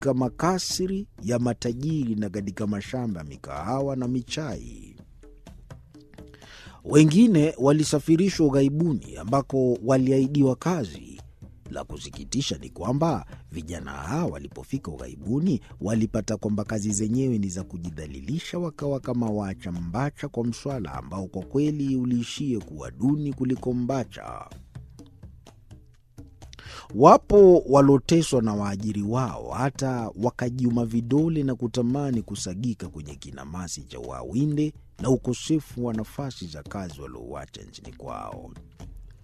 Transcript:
katika makasri ya matajiri na katika mashamba ya mikahawa na michai. Wengine walisafirishwa ughaibuni ambako waliahidiwa kazi. La kusikitisha ni kwamba vijana hawa walipofika ughaibuni walipata kwamba kazi zenyewe ni za kujidhalilisha, wakawa kama waacha mbacha kwa mswala ambao kwa kweli uliishie kuwa duni kuliko mbacha. Wapo waloteswa na waajiri wao hata wakajiuma vidole na kutamani kusagika kwenye kinamasi cha wawinde na ukosefu wa nafasi za kazi waliouacha nchini kwao.